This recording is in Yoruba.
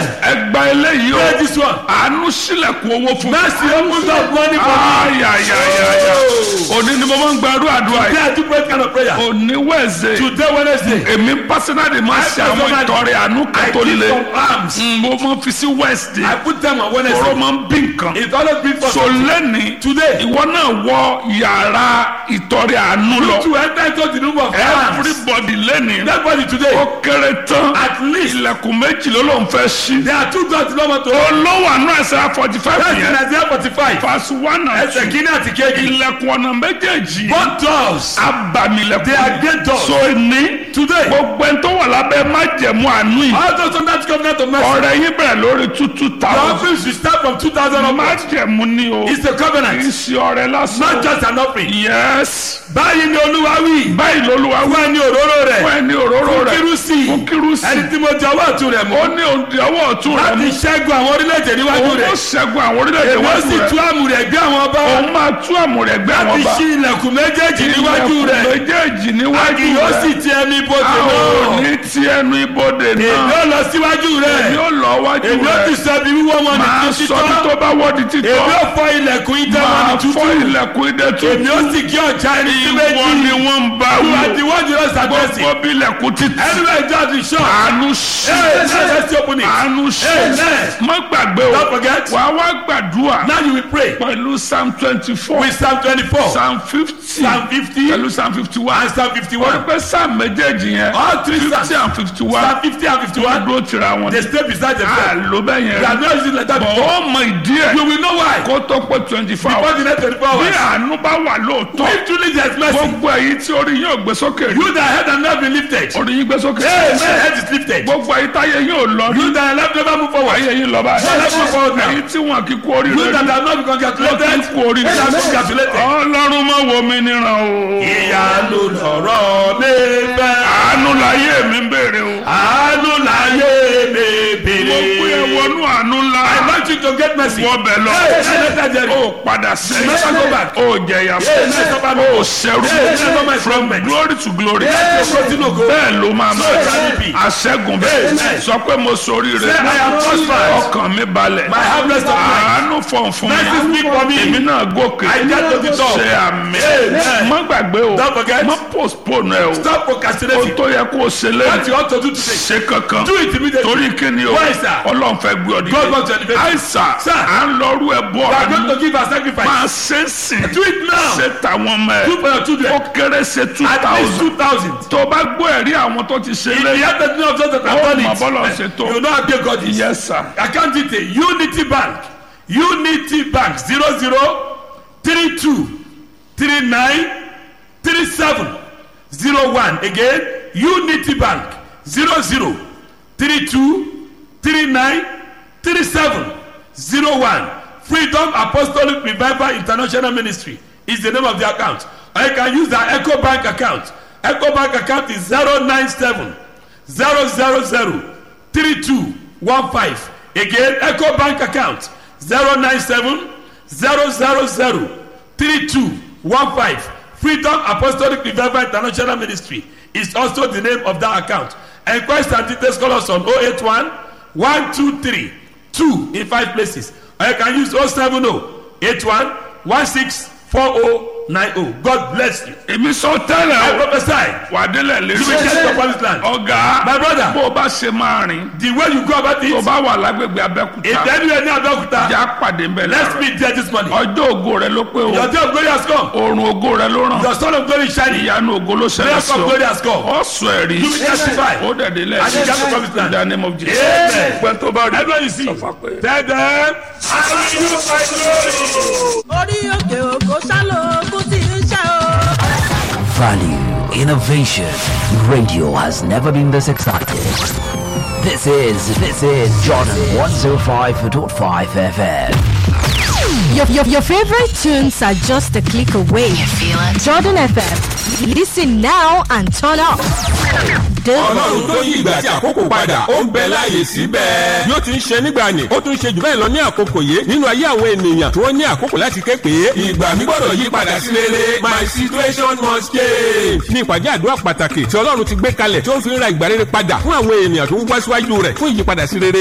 ẹgbà eléyìí Pray o this one. àánú sílẹ̀kùn owó fún mi. Mercy opens up money for me. ayayayaya òní ni mo máa ń gbàdúrà àdúrà Today yìí I do pray kind of prayer. òní wẹ̀ẹ̀sẹ̀ Today Wednesday. èmi pásínàlì máa ń ṣe àwọn personally- ìtọrẹ àánú I kan tó give le some arms. Mm, mo máa ń fi sí wẹ́ẹ̀sì I put them on ọ̀rọ̀ Wednesday. máa ń bí nǹkan It's always been for so lẹ́ni Today. ìwọ náà wọ yàrá ìtọrẹ àánú lọ to enter into the room of arms. everybody lẹ́ni Everybody today. ó kéré tán At least ilẹ̀kùn méjì ló ló ń fẹ́ ṣí there are two doors no want to. olówó àánú ẹsẹ̀ forty five That's in yẹn Isaiah forty-five. verse one and Ẹsẹ̀ two kìíní àti kejì. ilẹ̀kùn ọ̀nà méjèèjì Both doors. abamilẹ̀kùn They are great doors. so ní Today. gbogbo ẹni tó wà lábẹ́ májẹ̀mú àánú yìí All those under the covenant of mercy. ọ̀rẹ́ yín bẹ̀rẹ̀ lórí two two The thousand offering should start from two thousand onwards. májẹ̀mú ni o It's a kì í covenant. ṣe ọ̀rẹ́ Not lásán just an offering. yes Báyìí ni Olúwa wí. báyìí lolúwa Fún wí ẹni òróró fún rẹ̀. ẹni òróró Fún rẹ̀ kírúsì. fún kírúsì Ẹni tí mo jẹ ọwọ́ ọ̀tún rẹ̀ ó mú. ní òǹdí ọwọ́ ọ̀tún rẹ̀ Láti mú ṣẹ́gun àwọn orílẹ̀-èdè níwájú òun ó rẹ̀. ṣẹ́gun àwọn orílẹ̀-èdè Èmi ó wájú sì tú rẹ̀ àmù rẹ̀ gbé àwọn ọba. òun máa tú àmúrẹ̀ gbé àwọn Láti ọba ṣí ilẹ̀kùn méjèèjì níwájú ilẹ̀kùn rẹ̀. méjèèjì níwájú Kì yóò sì rẹ̀ ti ẹni ibodè a ò náà. ní ti ẹnu ibodè Èmi náà ó lọ síwájú èmi rẹ̀. ó lọ wájú Èmi ó ti rẹ̀ sọ ibi wíwọ́ wọn ní máa títí sọ bí tó tán. bá wọ́ di títọ́ Èmi ó fọ́ ilẹ̀kùn idẹ wọn ní máa tútù. fọ́ ilẹ̀kùn idẹ Èmi ó tuntun sì kí ọjà ẹni sí ìwọ ni méjì. wọ́n ń bá You wò are the one you just address gbogbo it. bí ilẹ̀kùn títì Anywhere God is sure. àánú ṣe Hey, now let's open it. àánú ṣe Amen. má gbàgbé o Don't forget. wàá wá gbàdúrà Now you will pray pẹ̀lú psalm twenty four with Psalm twenty-four, psalm fifty Psalm fifty, pẹ̀lú psalm fifty one and Psalm wọ́n fifty-one. pẹ́ psalm méjèèjì yẹn All three fifty Psalms. and fifty one Psalm fifty and wọ́n fifty-one. dúró tira wọn They stay beside themselves. àló bẹ́ẹ̀ You yẹn are not using like that bọ̀ before. ó mọ ìdí ẹ̀ You will know why. kó tó pé twenty four Before hours the next twenty-four bí hours. àánú bá wà lóòótọ́ If truly there is mercy, gbogbo èyí tí orí yóò gbé sókè rí you that head and not been lifted. orí yín gbé sókè Hey, my head is lifted. gbogbo èyí táyé yóò lọ rí You that are left never move forward. ayé yín lọ Let's move forward báyìí now. èyí tí wọn kì í kú oríire You that rí have not been congratulated. kú oríire You that are congratulated. ọlọ́run mọ̀ wo mi níran o Ìyanu lọ̀rọ̀ mi fẹ́. àánú láyé mi ń béèrè o Àánú láyé mi mo pé bèrè. ẹ wọnú àánú ńlá I want you to get mercy. wọ́n bẹ̀ lọ Hey, hey, let that ó jerry. padà Never go back. sẹ́yìn ó jẹ̀yà Hey, never fún go ó back. ṣẹ́rú Hey, never my from friend. glory to glory Hey, continue go. bẹ́ẹ̀ ló máa So shall it be. mọ̀ àṣẹ́gun bẹ́ẹ̀ Amen. sọ pé mo sori Say, rẹ̀ I am prosperous. ọkàn mi balẹ̀ My harvest of life. àánú fọ̀n fún Mercy speak for me. èmi náà gòkè I get to the top. ṣe àmì Amen. má gbàgbé o Don't forget. má postpone ẹ o Stop o procrastinating. tó yẹ kó o ṣe What lẹ́yìn you ought to do today. ṣe kankan Do it immediately. torí kíni o Why, sir? ọlọ́run fẹ́ gbé ọ God wants to dìde elevate you. àìsà Sir. à ń lọ́rú ẹ bọ́ You are going àánú to give a sacrifice. máa ṣe é sìn Do it now. ṣe tàwọn ọmọ Do ẹ for your children. ó kéré ṣe two At least thousand two thousand. tó o bá gbọ́ ẹ̀rí àwọn tó ti ṣe If you lẹ́yìn have the name of those that ó have done mọ̀ bọ́lọ̀ ṣe it, tó you know how big God is. yes sir Account detail Unity Bank Unity Bank zero zero three two three nine three seven zero one again Unity Bank zero zero three two three nine three seven zero one Freedom Apostolic Revival International Ministry is the name of the account or you can use the Echo Bank account Echo Bank account is zero nine seven zero zero zero three two one five again eco bank account zero nine seven zero zero zero three two one five freedom apostolic revival international ministry is also the name of that account enquest and details call us on oh eight one one two three two in five places or you can use oh seven oh eight one one six four oh nine oh god bless you èmi sọ tẹ́lẹ̀ i o prophesy wà á délẹ̀ you will get lérí your promised land ọ̀gá my brother bó o bá ṣe máa rìn the way you go about tó it o bá wà lágbègbè abẹ́kúta if anywhere near abeokuta ìjà pàdé ń bẹ̀ let's láàárọ̀ meet there this morning ọjọ́ ògo rẹ ló pé o your day of glory has come oorun ògo rẹ ló ràn your son of glory is shining ìyanu ògo ló ṣẹlẹ̀ miracle sí of ọ glory has come ọ sọ ẹ̀rí you will testify ó dẹ̀dẹ̀ lẹ̀ and you get the promised in land the name of Jesus amen pẹ́ tó bá rí everyone you see sọ fún pé. tell them i will use my glory. orí òkè òkò sálọ ogun tí ń ṣe o. Value, innovation. Radio has never been this excited. This is this is Jordan 105.5 FM. Your, your, your favorite tunes are just a click away. You feel it? Jordan FM. Listen now and turn up. ọlọ́run tó yí ìgbà àti àkókò padà ó ń bẹ láàyè síbẹ̀. bí ó ti ń ṣe nígbà ni ó tún ṣe jù bẹ́ẹ̀ lọ ní àkókò yìí nínú ayé àwọn ènìyàn tí wọ́n ní àkókò láti ké pé. ìgbà mi gbọ́dọ̀ yí padà sí rere my situation must change. ní ìpàdé àdúrà pàtàkì tí ọlọ́run ti gbé kalẹ̀ tí ó fi ń ra ìgbà rere padà fún àwọn ènìyàn tó ń wá síwájú rẹ̀ fún ìyípadà sí rere.